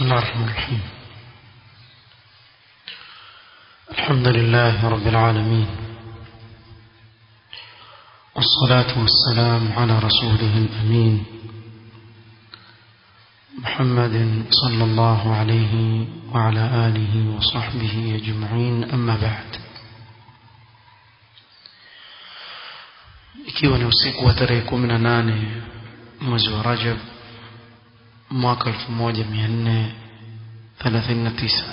بسم الله الرحمن الرحيم الحمد لله رب العالمين والصلاة والسلام على رسوله الأمين محمد صلى الله عليه وعلى آله وصحبه أجمعين أما بعد ikiwa ni usiku wa tarehe kumi na nane mwezi wa Rajab mwaka 1439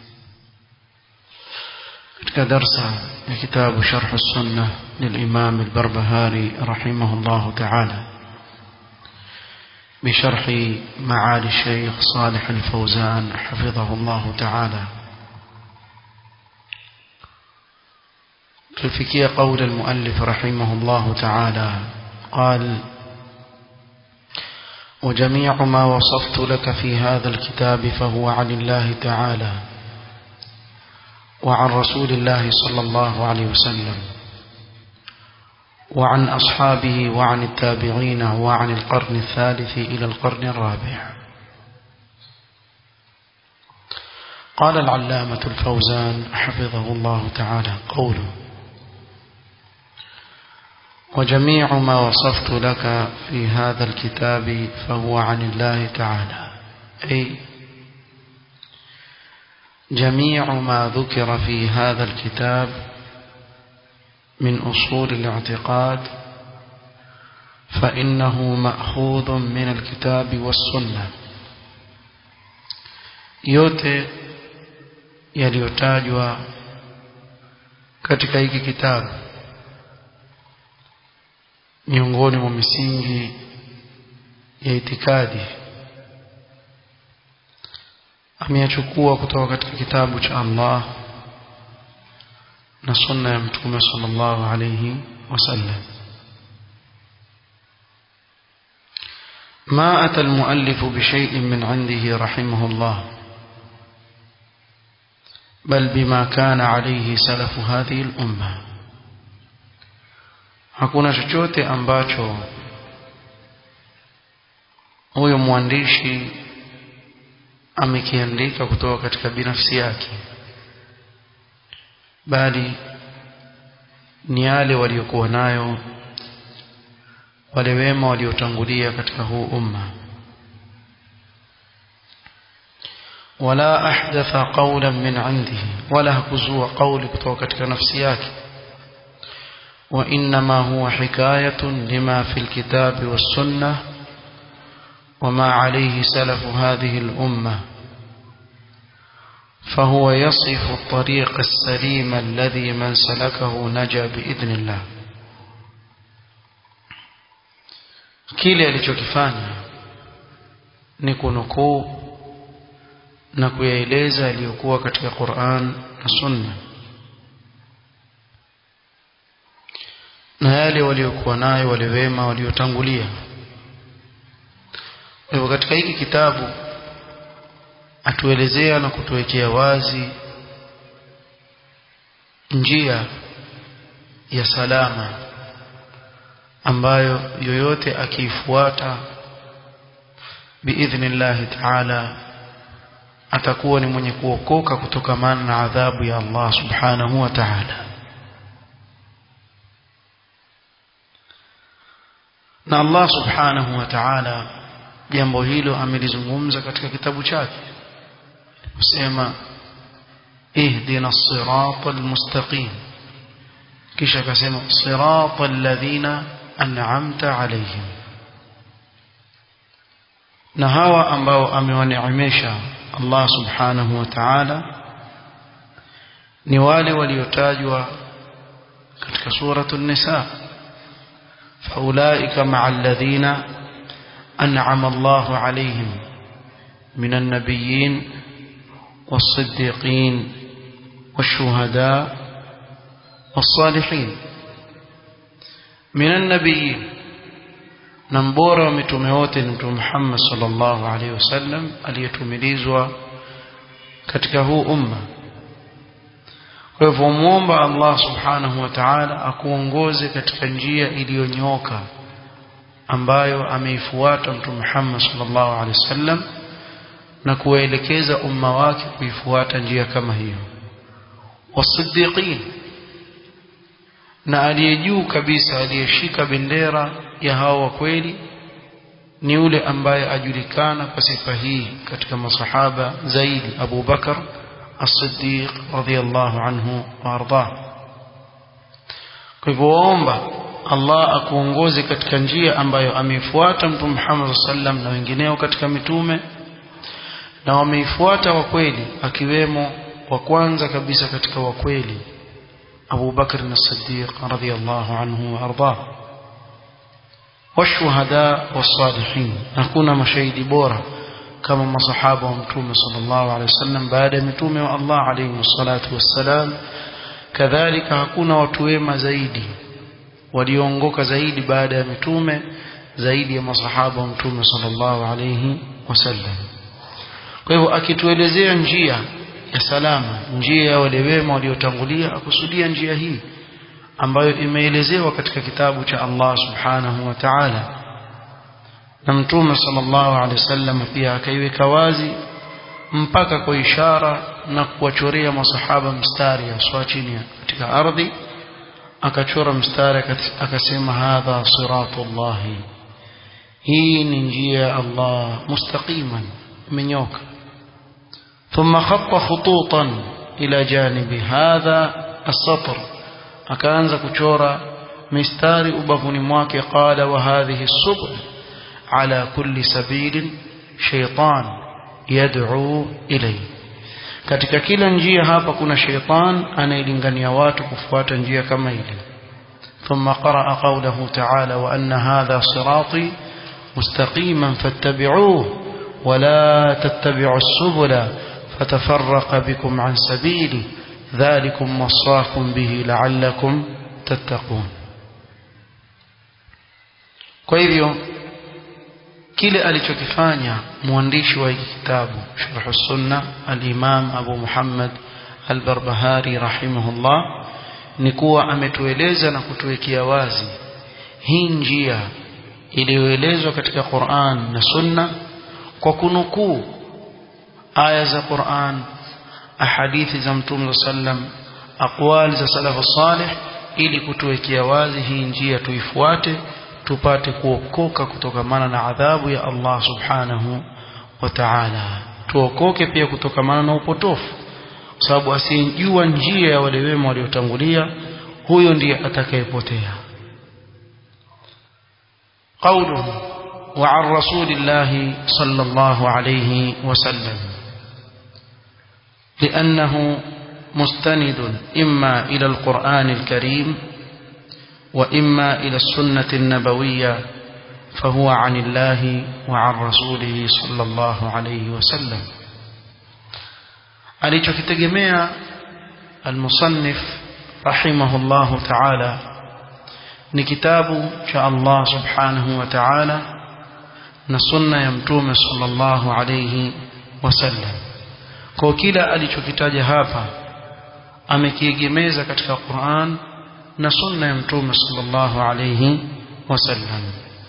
katika darsa ya kitabu Sharh Sunnah للإمام البربهاري رحمه الله تعالى بشرح معالي الشيخ صالح الفوزان حفظه الله تعالى تلفكي قول المؤلف رحمه الله تعالى قال وجميع ما وصفت لك في هذا الكتاب فهو عن الله تعالى وعن رسول الله صلى الله عليه وسلم وعن أصحابه وعن التابعين وعن القرن الثالث إلى القرن الرابع قال العلامة الفوزان حفظه الله تعالى قوله وجميع ما وصفت لك في هذا الكتاب فهو عن الله تعالى أي جميع ما ذكر في هذا الكتاب من أصول الاعتقاد فإنه مأخوذ من الكتاب والسنة yote yaliyotajwa katika hiki kitabu miongoni mwa misingi ya itikadi ameyachukua kutoka katika kitabu cha Allah na sunna ya mtume sallallahu alayhi wasallam ما أتى المؤلف بشيء من عنده رحمه الله بل بما كان عليه سلف هذه الأمة hakuna chochote ambacho huyo mwandishi amekiandika kutoka katika binafsi yake bali ni yale waliokuwa nayo wale wema waliotangulia katika huu umma wala ahdatha qawlan min indihi wala hakuzua qawli kutoka katika nafsi yake وإنما هو حكاية لما في الكتاب والسنة وما عليه سلف هذه الأمة فهو يصف الطريق السليم الذي من سلكه نجا بإذن الله kile alichokifanya ni kunukuu na kuyaeleza yaliyokuwa katika Qur'an na Sunna na yale waliokuwa nayo wale wema waliotangulia kwa hivyo katika hiki kitabu atuelezea na kutuwekea wazi njia ya salama ambayo yoyote akiifuata biidhnillahi taala atakuwa ni mwenye kuokoka kutokamana na adhabu ya Allah subhanahu wa ta'ala na Allah subhanahu wa ta'ala jambo hilo amelizungumza katika kitabu chake kusema ihdina as-sirata al-mustaqim kisha akasema sirata alladhina an'amta alayhim na hawa ambao amewaneemesha Allah subhanahu wa ta'ala ni wale waliotajwa katika suratul nisa فأولئك مع الذين أنعم الله عليهم من النبيين والصديقين والشهداء والصالحين من النبيين نمبورا ومتومه محمد صلى الله عليه وسلم aliyetumilizwa katika huu umma kwa hivyo muomba Allah subhanahu wa ta'ala akuongoze katika njia iliyonyoka ambayo ameifuata mtume Muhammad sallallahu alaihi wasallam na kuwaelekeza umma wake kuifuata njia kama hiyo wasiddiqin na aliye juu kabisa aliyeshika bendera ya hao wa kweli ni yule ambaye ajulikana kwa sifa hii katika masahaba zaidi Abu Bakar as-Siddiq radhiyallahu anhu wa ardah kwa hivyo waomba Allah akuongoze katika njia ambayo ameifuata Mtume Muhammad sallam na wengineo katika mitume na wameifuata wa kweli akiwemo wa kwanza kabisa katika wa kweli Abu Bakr as-Siddiq radhiyallahu anhu wa ardah والشهداء والصالحين نكون مشاهد بورا كما مصحابه ومتومه صلى الله عليه وسلم بعد متومه والله عليه الصلاة والسلام كذلك hakuna watu wema zaidi walioongoka zaidi baada ya mitume zaidi ya masahaba wa mtume sallallahu alayhi wasallam kwa hivyo akituelezea njia ya salama njia ya wale wema waliotangulia akusudia njia hii ambayo imeelezewa katika kitabu cha Allah subhanahu wa ta'ala na mtume sallallahu alaihi wasallam pia akaiweka wazi mpaka kwa ishara na kuwachorea masahaba mstari aswa chini katika ardhi akachora mstari akasema hadha siratullahi hii ni njia ya Allah mustaqiman imenyoka ثم خط خطوطا إلى جانب هذا السطر akaanza kuchora mistari ubavuni mwake qala wa hadhihi subul ala kulli sabilin shaytan yad'u ilay katika kila njia hapa kuna shaytan anayelingania watu kufuata njia kama ile ثم قرأ قوله تعالى وأن هذا صراطي مستقيما فاتبعوه ولا تتبعوا السبل فتفرق بكم عن سبيله ذلكم وصاكم به لعلكم تتقون kwa hivyo kile alichokifanya mwandishi wa hiki kitabu sharh sunna al-imam Abu Muhammad al-Barbahari rahimahullah ni kuwa ametueleza na kutuwekea wazi hii njia iliyoelezwa katika Qur'an na Sunna kwa kunukuu aya za Qur'an ahadithi za Mtume sallam aqwali za salafu salih ili kutuwekea wazi hii njia tuifuate tupate kuokoka kutokamana na adhabu ya Allah subhanahu wa ta'ala tuokoke pia kutokamana na upotofu kwa sababu asiyejua njia ya wale wema waliotangulia huyo ndiye atakayepotea قوله وعن رسول الله صلى الله عليه وسلم لأنه مستند إما إلى القرآن الكريم وإما إلى السنة النبوية فهو عن الله وعن رسوله صلى الله عليه وسلم alichokitegemea almusannif rahimahullahu ta'ala ni kitabu cha Allah subhanahu wa ta'ala na sunna ya mtume sallallahu alayhi wasallam kwa kila alichokitaja hapa amekiegemeza katika Qur'an na sunna ya mtume sallallahu alayhi wasallam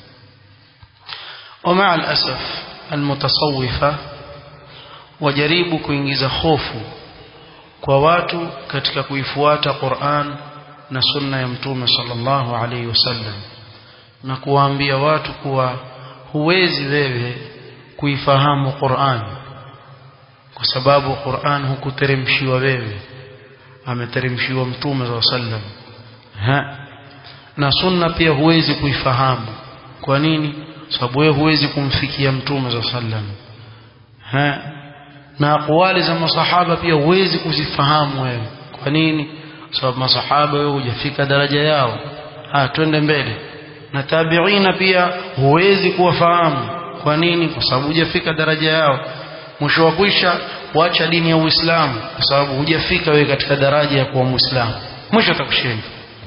ومع الأسف المتصوفة wajaribu kuingiza hofu kwa watu katika kuifuata Qur'an na sunna ya mtume sallallahu alaihi wasallam na kuwaambia watu kuwa huwezi wewe kuifahamu Qur'an kwa sababu Qur'an hukuteremshiwa wewe ameteremshiwa mtume sallallahu alaihi wasallam ha na sunna pia huwezi kuifahamu kwa nini sababu wewe huwezi kumfikia mtume sallallahu alaihi wasallam ha na aqwali za masahaba pia huwezi kuzifahamu wewe kwa nini sababu masahaba wewe hujafika daraja yao ah twende mbele na tabiina pia huwezi kuwafahamu kwa nini kwa sababu hujafika daraja yao mwisho wa kwisha wacha dini ya Uislamu kwa sababu hujafika wewe katika daraja ya kuwa Muislamu mwisho atakushinda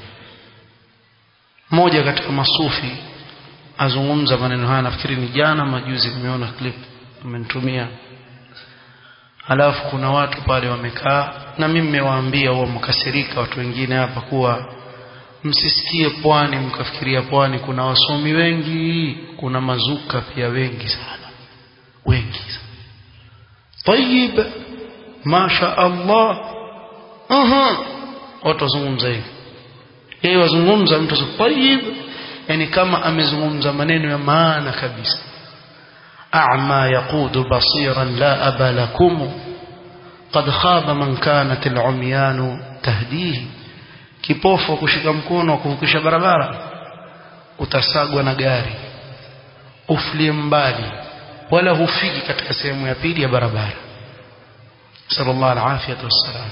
mmoja katika masufi azungumza maneno haya nafikiri ni jana majuzi nimeona clip amenitumia alafu kuna watu pale wamekaa na mimi nimewaambia huwa mkasirika watu wengine hapa kuwa msisikie pwani mkafikiria pwani kuna wasomi wengi kuna mazuka pia wengi sana wengi sana tayyib masha Allah aha watu wazungumza hivi yeye wazungumza mtu tayyib yani kama amezungumza maneno ya maana kabisa a'ma yaqudu basiran la aba lakum qad khaba man kanat al-umyan tahdihi kipofu kushika mkono kuvukisha barabara utasagwa na gari uflie mbali wala hufiki katika sehemu ya pili ya barabara sallallahu alaihi wasallam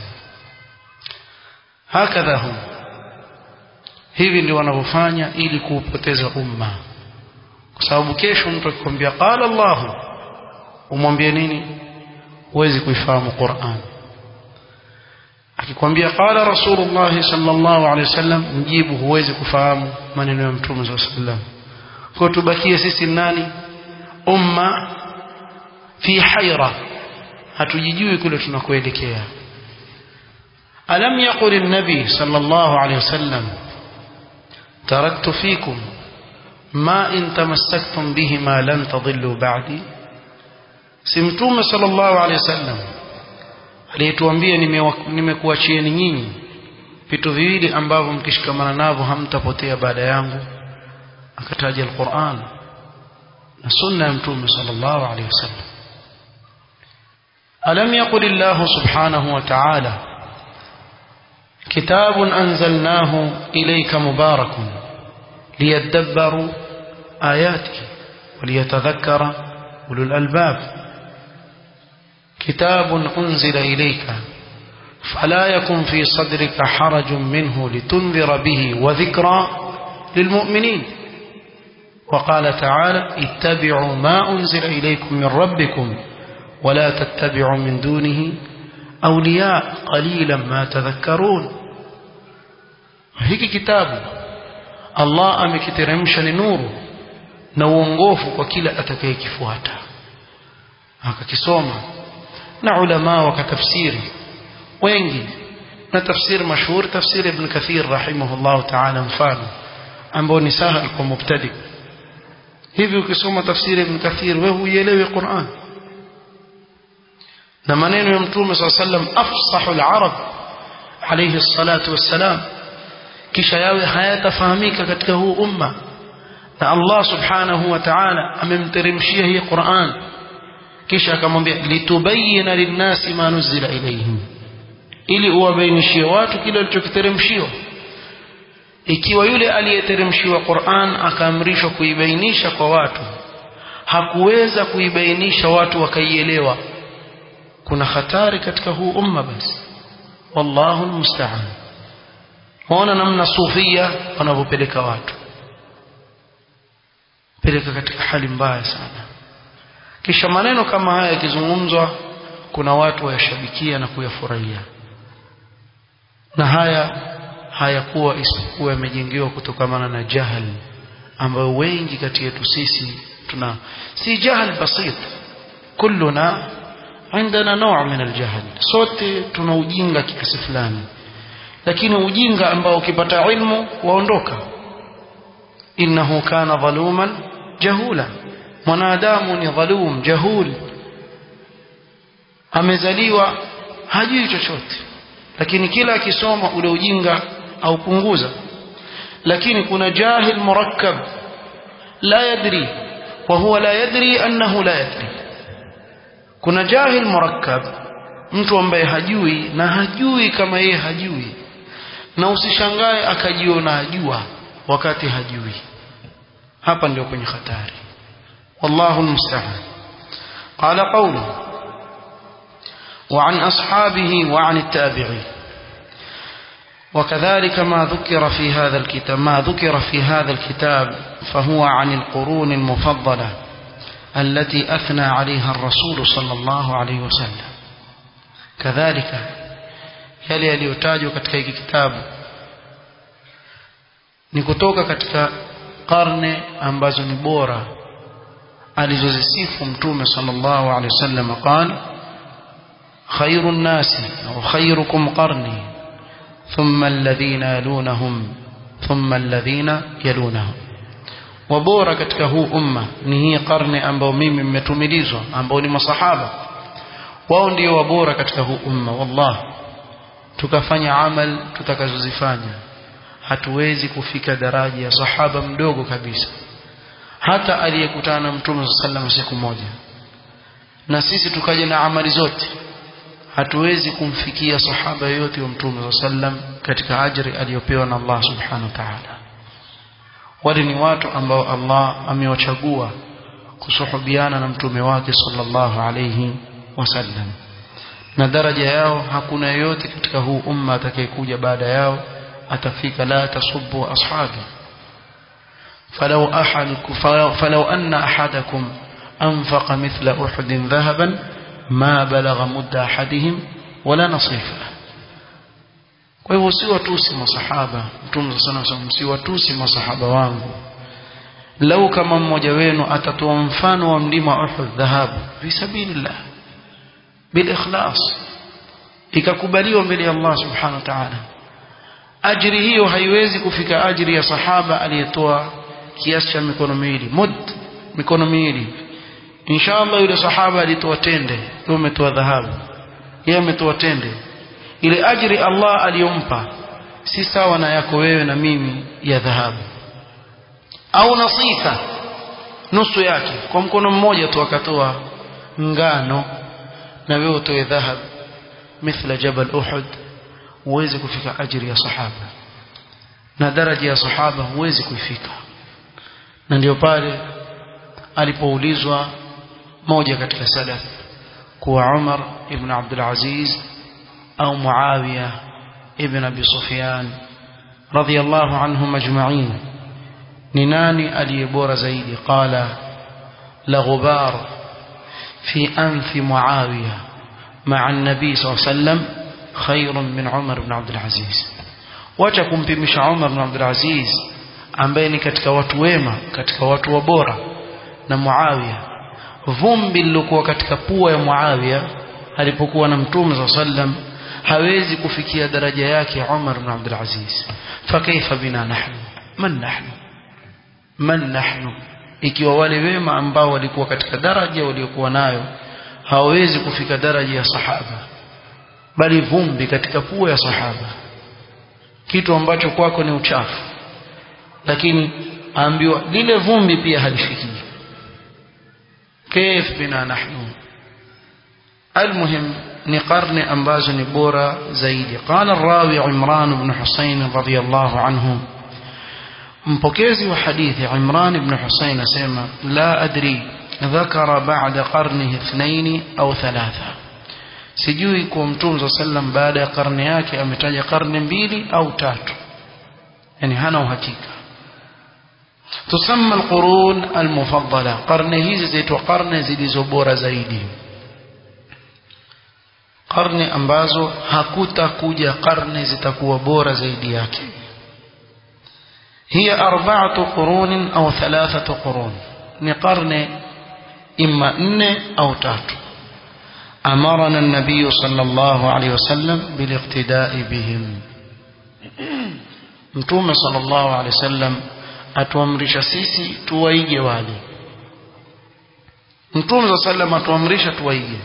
hakadha hum hivi ndio wanavyofanya ili kuupoteza umma kwa sababu kesho mtu akikwambia qala Allah umwambie nini huwezi kuifahamu Qur'an akikwambia qala Rasulullah sallallahu alaihi wasallam mjibu huwezi kufahamu maneno ya Mtume sallallahu alaihi wasallam kwa tubakie sisi nani umma fi haira hatujijui kule tunakoelekea alam yaqul an-nabi sallallahu alaihi wasallam taraktu fikum ma in tamassaktum bihima lan tadillu ba'di si mtume sallallahu alaihi wasallam aliyetuambia nimekuachieni nyinyi vitu viwili ambavyo mkishikamana navyo hamtapotea baada yangu akataja alquran na sunna ya mtume sallallahu alaihi wasallam alam yaqul allah subhanahu wa ta'ala كتاب أنزلناه إليك مبارك ليدبروا آياته وليتذكر أولو الألباب كتاب أنزل إليك فلا يكن في صدرك حرج منه لتنذر به وذكرى للمؤمنين وقال تعالى اتبعوا ما أنزل إليكم من ربكم ولا تتبعوا من دونه أولياء قليلا ما تذكرون hiki kitabu Allah amekiteremsha ni nuru na uongofu kwa kila atakayekifuata akakisoma na ulama wakatafsiri wengi na tafsiri mashuhuri tafsiri ibn kathir rahimahullah ta'ala mfano ambao ni sahal kwa mubtadi hivi ukisoma tafsiri ibn kathir wewe huielewi Qur'an na maneno ya mtume صلى الله عليه وسلم afsahu al-arab alayhi salatu wassalam kisha yawe hayatafahamika katika huu umma na Allah subhanahu wa ta'ala amemteremshia hii Qur'an kisha akamwambia litubayyana linnasi ma nuzila ilayhim ili uwabainishie watu kile walichokiteremshiwa ikiwa yule aliyeteremshiwa Qur'an akaamrishwa kuibainisha kwa watu hakuweza kuibainisha watu wakaielewa kuna hatari katika huu umma basi wallahu almusta'an waona namna sufia wanavyopeleka watu peleka katika hali mbaya sana kisha maneno kama haya yakizungumzwa kuna watu wayashabikia na kuyafurahia na haya hayakuwa isipokuwa yamejengewa kutokamana na jahal ambayo wengi kati yetu sisi tuna si jahal basit kulluna عندنا نوع من الجهل sote tuna ujinga kiasi fulani lakini ujinga ambao ukipata ilmu waondoka innahu kana dhaluman jahula mwanadamu ni dhalum jahul amezaliwa hajui chochote lakini kila akisoma ule ujinga aupunguza lakini kuna jahil murakkab la yadri wa huwa la yadri annahu la yadri kuna jahil murakkab mtu ambaye hajui na hajui kama yeye hajui na usishangae akajiona ajua wakati hajui hapa ndio kwenye hatari wallahu almusta'an qala qawlu وعن أصحابه وعن التابعين وكذلك ما ذكر في هذا الكتاب ما ذكر في هذا الكتاب فهو عن القرون المفضلة التي أثنى عليها الرسول صلى الله عليه وسلم كذلك yale yaliyotajwa katika hiki kitabu ni kutoka katika karne ambazo ni bora alizozisifu mtume sallallahu alaihi wasallam qala khairu nnasi au khairukum qarni thumma alladhina yalunahum thumma alladhina yalunahum wabora katika huu umma ni hii karne ambao mimi mmetumilizwa ambao ni masahaba wao ndio wabora katika huu umma wallah tukafanya amal tutakazozifanya hatuwezi kufika daraja ya sahaba mdogo kabisa hata aliyekutana na mtume sallallahu siku moja na sisi tukaja na amali zote hatuwezi kumfikia sahaba yote wa mtume sallam katika ajri aliyopewa na Allah subhanahu wa ta'ala wale ni watu ambao Allah amewachagua kusuhubiana na mtume wake sallallahu alayhi wasallam na daraja yao hakuna yoyote katika huu umma atakayekuja baada yao atafika la tasubbu ashabi فلو أحد فلو أن أحدكم أنفق مثل أحد ذهبا ما بلغ مد أحدهم ولا نصيفه kwa hivyo usiwatusi masahaba mtume sana sana msiwatusi masahaba wangu lau kama mmoja wenu atatoa mfano wa mlima Uhud dhahabu fi sabilillah bil ikhlas ikakubaliwa mbele ya Allah subhanahu wa ta'ala ajri hiyo haiwezi kufika ajri ya sahaba aliyetoa kiasi cha mikono miwili mud mikono miwili inshallah yule sahaba alitoa tende wewe umetoa dhahabu yeye ametoa tende ile ajri Allah aliyompa si sawa na yako wewe na mimi ya dhahabu au nasifa nusu yake kwa mkono mmoja tu akatoa ngano na wewe utoe dhahab mithla jabal uhud uweze kufika ajri ya sahaba na daraja ya sahaba huwezi kuifika na ndio pale alipoulizwa moja katika salaf kuwa Umar ibn Abdul Aziz au Muawiya ibn Abi Sufyan radiyallahu anhum ajma'in ni nani aliyebora zaidi qala la ghubar fi anfi Muawiya مع النبي صلى الله عليه وسلم خير من عمر بن عبد العزيز wacha kumpimisha Umar bin Abdul Aziz ambaye ni katika watu wema katika watu wa bora na Muawiya vumbi lilokuwa katika pua ya Muawiya alipokuwa na Mtume sallam hawezi kufikia daraja yake Umar bin Abdul Aziz fakaifa bina nahnu man nahnu man nahnu ikiwa wale wema ambao walikuwa katika daraja waliokuwa nayo hawawezi kufika daraja ya sahaba bali vumbi katika pua ya sahaba kitu ambacho kwako ni uchafu lakini aambiwa lile vumbi pia halifiki كيف بنا نحن المهم ni karne ambazo ni bora zaidi qala rawi Imran ibn Husayn radiyallahu anhu mpokezi wa hadithi Imran ibn Husayn asema la adri ذكر بعد قرنه اثنين أو ثلاثة sijui kwa mtume sallam baada ya karne yake ametaja karne mbili au tatu yani hana uhakika tusamma alqurun almufaddala karne hizi zaitwa karne zilizo bora zaidi karne ambazo hakutakuja karne zitakuwa bora zaidi yake hiya arba'atu qurun au thalathatu qurun ni karne imma nne au tatu أمرنا النبي صلى الله عليه وسلم بالاقتداء بهم متوم صلى الله عليه وسلم atuamrisha sisi tuwaige wale mtume صلى الله عليه وسلم atuamrisha tuwaige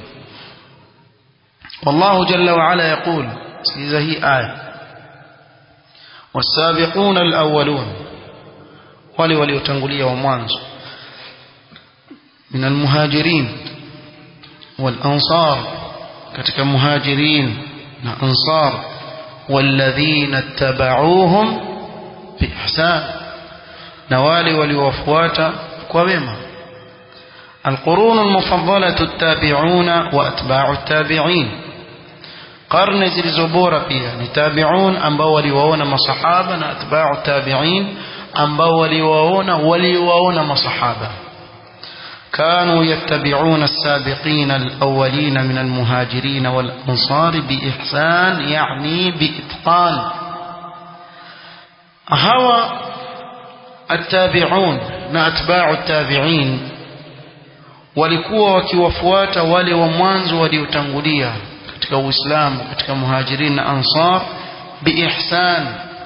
والله جل وعلا يقول سيزا هي آية والسابقون الأولون wale waliotangulia wa mwanzo من المهاجرين والأنصار كتك مهاجرين أنصار والذين اتبعوهم بإحسان نوالي وليوفوات كوبما القرون المفضلة التابعون وأتباع التابعين قرن زلزبورة فيها نتابعون أنبوا وليوون مصحابا أتباع التابعين أنبوا وليوون وليوون مصحابا كانوا يتبعون السابقين الأولين من المهاجرين والأنصار بإحسان يعني بإتقان هوى التابعون نأتباع التابعين walikuwa wakiwafuata wale wa mwanzo waliotangulia katika Uislamu katika muhajirin na ansar biihsan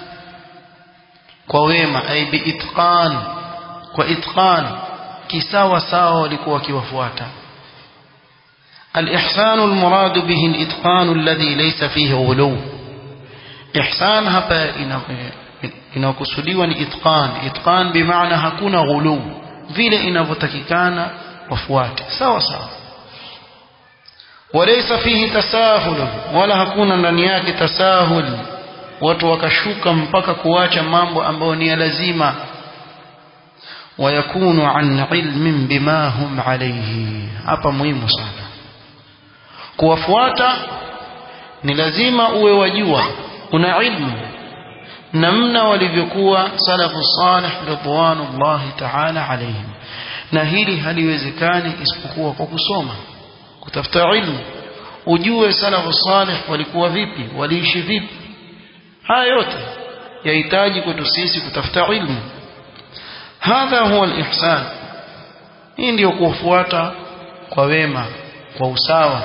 kwa wema ay biitqan kwa itqan kisawa sawa walikuwa wakiwafuata الإحسان المراد به الإتقان الذي ليس فيه غلو إحسان hapa inakusudiwa ni itqan itqan bimaana hakuna ghulu vile inavyotakikana wafuate sawa sawa walaysa fihi tasahul wala hakuna ndani yake tasahul watu wakashuka mpaka kuacha mambo ambayo ni ya lazima wayakunu an ilmin bima hum alayhi hapa muhimu sana kuwafuata ni lazima uwe wajua una ilmu namna walivyokuwa salafu salih ridwanullahi ta'ala alayhim na hili haliwezekani isipokuwa kwa kusoma kutafuta ilmu ujue salafu salih walikuwa vipi waliishi vipi haya yote yahitaji kwetu sisi kutafuta ilmu hadha huwa alihsan hii ndio kufuata kwa wema kwa usawa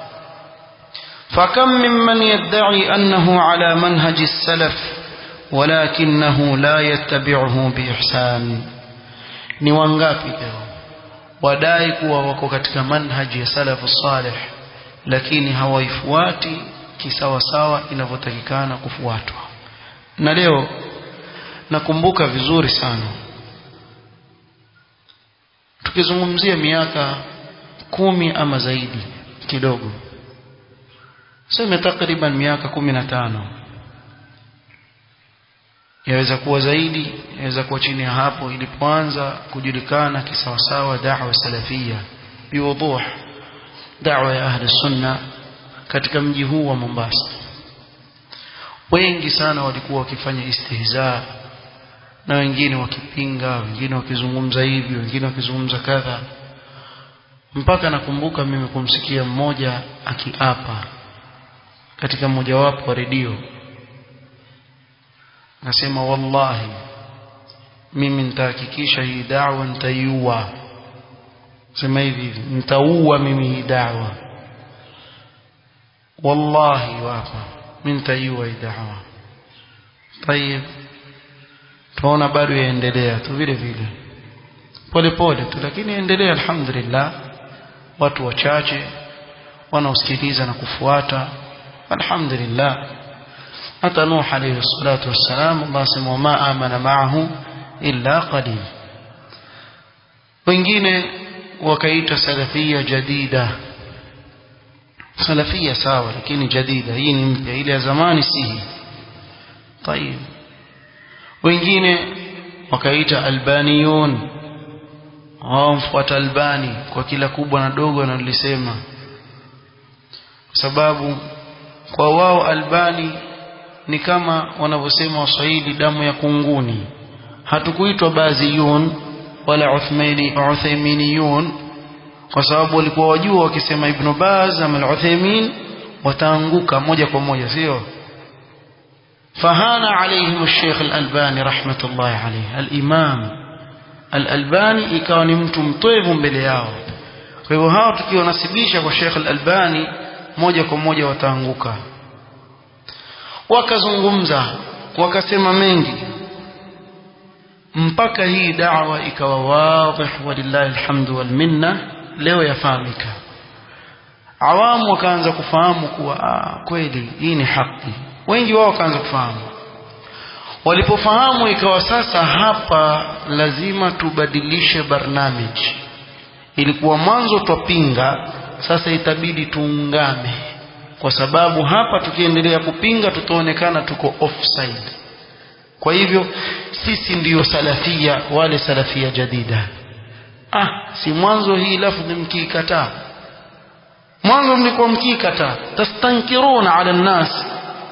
فكم ممن يدعي أنه على منهج السلف ولكنه لا يتبعه بإحسان ni wangapi leo wadai kuwa wako katika manhaji ya salafu salih lakini hawaifuati kisawasawa inavyotakikana kufuatwa na leo nakumbuka vizuri sana tukizungumzia miaka kumi ama zaidi kidogo sema takriban miaka kumi na tano yaweza kuwa zaidi yaweza kuwa chini ya hapo ilipoanza kujulikana kisawasawa da'wa salafia biwuduh da'wa ya ahli sunna katika mji huu wa Mombasa wengi sana walikuwa wakifanya istihza na wengine wakipinga wengine wakizungumza hivi wengine wakizungumza kadha mpaka nakumbuka mimi kumsikia mmoja akiapa katika mmojawapo wa redio nasema wallahi mimi nitahakikisha hii da'wa nitaiua sema hivi hivi nitaua mimi hii da'wa wallahi wapa mimi nitaiua hii da'wa tayeb tunaona bado yaendelea tu vile vile pole pole tu lakini endelea alhamdulillah watu wachache wanaosikiliza na kufuata alhamdulillah hata Nuh alayhi salatu wassalam Allah sema ma amana ma'ahu illa qalil wengine wakaita salafia jadida salafia sawa lakini jadida hii ni mpya ile ya zamani si hii طيب wengine wakaita albaniyun hao mfuata albani kwa kila kubwa na dogo analisema kwa sababu kwa wao albani ni kama wanavyosema waswahili damu ya kunguni hatukuitwa baziyun wala uthmaini uthayminiyun kwa sababu walikuwa wajua wakisema ibn baz ama al-uthaymin wataanguka moja kwa moja sio fahana alaihim الشيخ الألباني رحمة الله عليه الإمام الألباني ikawa ni mtu mtoevu mbele yao kwa hivyo hao tukionasibisha kwa Sheikh Al-Albani moja kwa moja wataanguka wakazungumza wakasema mengi mpaka hii da'wa ikawa wadhih walillahi alhamdu wal minna leo yafahamika awamu wakaanza kufahamu kuwa ah, kweli hii ni haki wengi wao wakaanza kufahamu walipofahamu ikawa sasa hapa lazima tubadilishe barnamiji ilikuwa mwanzo twapinga sasa itabidi tuungame kwa sababu hapa tukiendelea kupinga tutaonekana tuko offside kwa hivyo sisi ndiyo salafia wale salafia jadida ah si mwanzo hii lafdhi mkiikataa mwanzo mlikuwa mkiikataa tastankiruna ala nnas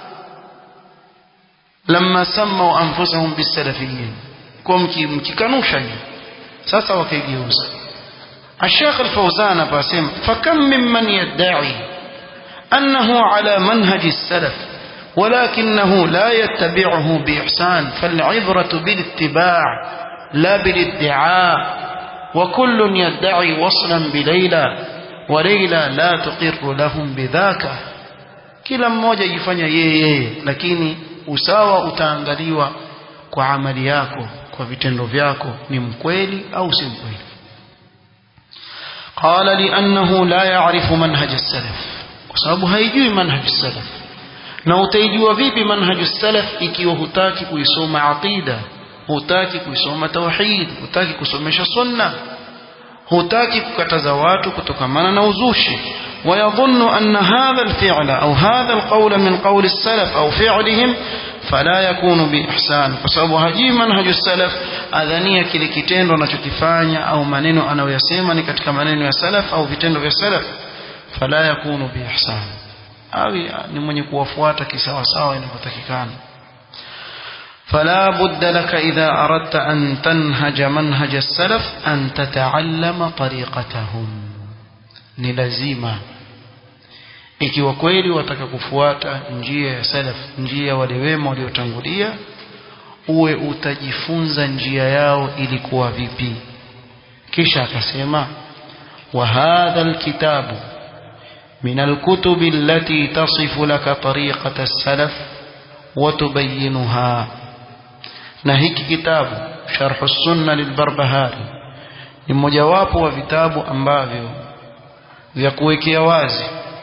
lamma samau anfusahum bisalafiyin kwa mkikanusha hiyo sasa wakaigeuza الشيخ الفوزان باسم فكم ممن يدعي أنه على منهج السلف ولكنه لا يتبعه بإحسان فالعبرة بالاتباع لا بالادعاء وكل يدعي وصلا بليلى وليلى لا تقر لهم بذاك kila mmoja jifanya yeye yeye lakini usawa utaangaliwa kwa amali yako kwa vitendo vyako ni mkweli au si mkweli قال لأنه لا يعرف منهج السلف وسبب هيجوي منهج السلف na utaijua vipi manhaju salaf ikiwa hutaki kuisoma aqida hutaki kuisoma tauhid hutaki kusomesha sunna hutaki kukataza watu kutokamana na uzushi ويظن أن هذا الفعل أو هذا القول من قول السلف أو فعلهم فلا يكون بإحسان فسبب هجي منهج السلف أذنية kile kitendo anachokifanya au maneno anayoyasema ni katika maneno ya salaf au vitendo vya salaf fala yakunu biihsan awi ni mwenye kuwafuata kisawa sawa inavyotakikana فلا بد لك إذا أردت أن تنهج منهج السلف أن تتعلم طريقتهم ni lazima ikiwa kweli wataka kufuata njia ya salaf njia ya wale wema waliotangulia uwe utajifunza njia yao ilikuwa vipi kisha akasema wa hadha alkitabu من الكتب التي تصف لك طريقة السلف وتبينها نهيك كتاب شرح السنة للبربهاري ni mojawapo wa vitabu ambavyo vya kuwekea wazi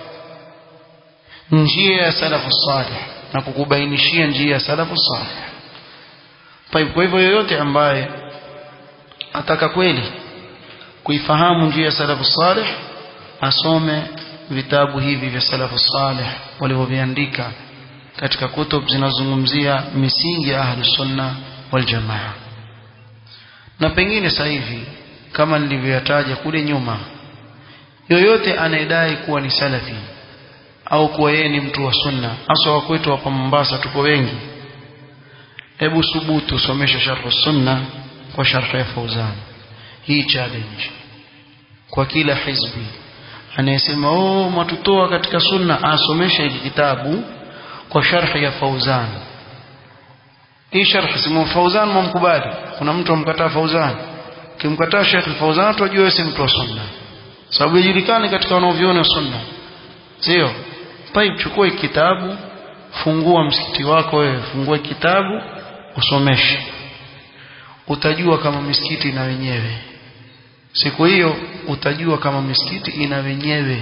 njia ya salafu salih na kukubainishia njia ya salafu salih kwa hivyo yoyote ambaye ataka kweli kuifahamu njia ya salafu salih asome vitabu hivi vya salafu salih walivyoviandika katika kutub zinazozungumzia misingi ya ahli sunna wal jamaa na pengine sasa hivi kama nilivyoyataja kule nyuma yoyote anayedai kuwa ni salafi au kuwa yeye ni mtu wa sunna hasa wa kwetu hapa Mombasa tuko wengi hebu subutu somesha sharh sunna kwa sharh ya Fauzan hii challenge kwa kila hizbi anayesema oh matutoa katika sunna asomesha hiki kitabu kwa sharh ya Fauzan hii sharh simu Fauzan mumkubali kuna mtu amkataa Fauzan kimkataa Sheikh Fauzan tujue si mtu wa sunna sababu yajulikana katika wanaoviona sunna sio طيب chukua kitabu fungua msikiti wako wewe fungua kitabu usomeshe utajua kama misikiti na wenyewe siku hiyo utajua kama misikiti ina wenyewe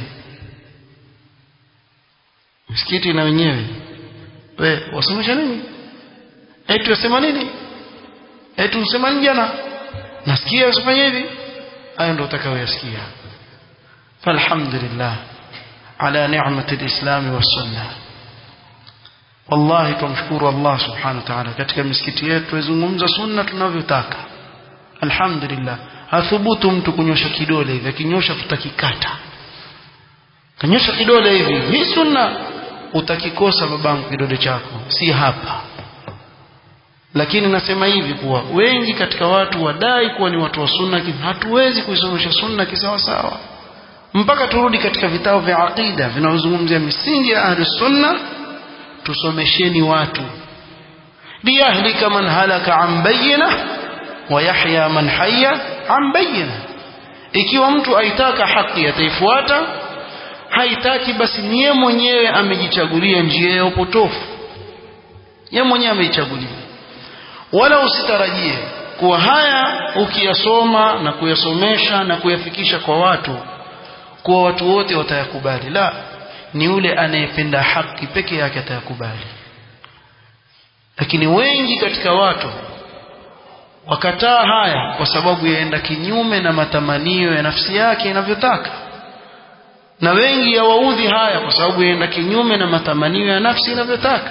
misikiti ina wenyewe we wasomesha nini eti wasema nini eti usema nini jana nasikia usifanye hivi hayo ndio utakayoyasikia falhamdulillah ala ni'mati alislam wassunna wallahi tumshukuru Allah subhanahu wa ta'ala katika misikiti yetu tuzungumza sunna tunavyotaka alhamdulillah hathubutu mtu kunyosha kidole hivi akinyosha tutakikata kanyosha kidole hivi hii sunna utakikosa babangu kidole chako si hapa lakini nasema hivi kuwa wengi katika watu wadai kuwa ni watu wa sunna hatuwezi kuisomesha sunna kisawa sawa mpaka turudi katika vitabu vya aqida vinavyozungumzia misingi ya ahli sunna tusomesheni watu liyahlika man halaka an bayyina wa yahya man hayya an bayyina ikiwa mtu aitaka haki ataifuata haitaki basi niye mwenyewe amejichagulia njia ya upotofu yeye mwenyewe ameichagulia wala usitarajie kuwa haya ukiyasoma na kuyasomesha na kuyafikisha kwa watu kuwa watu wote watayakubali la ni yule anayependa haki peke yake atayakubali lakini wengi katika watu wakataa haya kwa sababu yaenda kinyume na matamanio ya nafsi yake inavyotaka na wengi yawaudhi haya kwa sababu yaenda kinyume na matamanio ya nafsi inavyotaka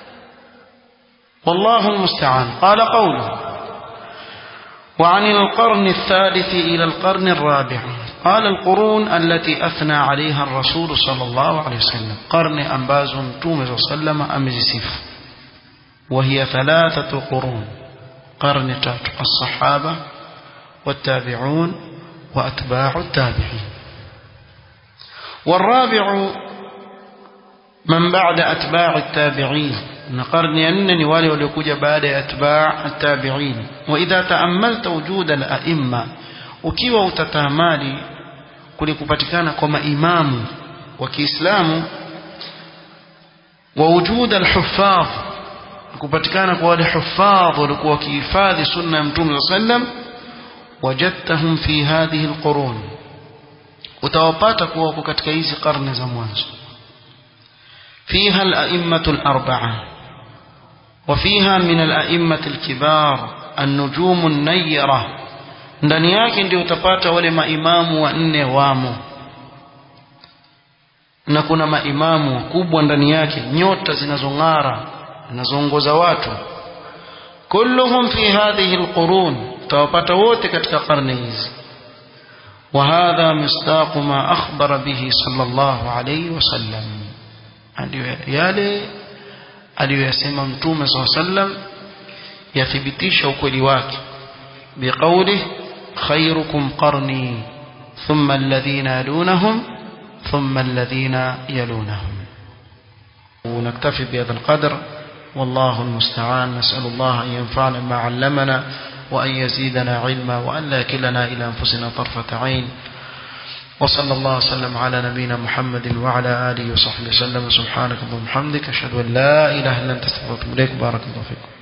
والله المستعان قال قوله وعن القرن الثالث إلى القرن الرابع قال القرون التي أثنى عليها الرسول صلى الله عليه وسلم قرن أنباز توم صلى الله عليه وسلم أمزسف وهي ثلاثة قرون قرن تات الصحابة والتابعون وأتباع التابعين والرابع من بعد أتباع التابعين قرن أنني والي وليكوج بعد أتباع التابعين وإذا تأملت وجود الأئمة ukiwa utatamali kulikupatikana kwa maimamu wa Kiislamu wa wujud al-huffaz kupatikana kwa wale huffaz walikuwa wakihifadhi sunna ya Mtume sallam wajadtahum fi hadhihi al-qurun utawapata kuwa wako katika hizi karne za mwanzo فيها الأئمة الأربعة وفيها من الأئمة الكبار النجوم النيرة ndani yake ndio utapata wale maimamu wanne wamo na kuna maimamu wakubwa ndani yake nyota zinazong'ara zinazoongoza watu kulluhum fi hadhihi alqurun utawapata wote katika karne hizi وهذا مصداق ما أخبر به صلى الله عليه وسلم yale aliyoyasema mtume saa sallam yathibitisha ukweli wake biqaulih khairukum qarni thumma alladhina yalunahum thumma alladhina yalunahum ونكتفي بهذا القدر والله المستعان نسأل الله أن ينفعنا ما علمنا وأن يزيدنا علما وأن لا كلنا إلى أنفسنا طرفة عين وصلى الله وسلم على نبينا محمد وعلى آله وصحبه وسلم سبحانك اللهم وبحمدك أشهد أن لا إله إلا أنت استغفرك إليك بارك الله فيكم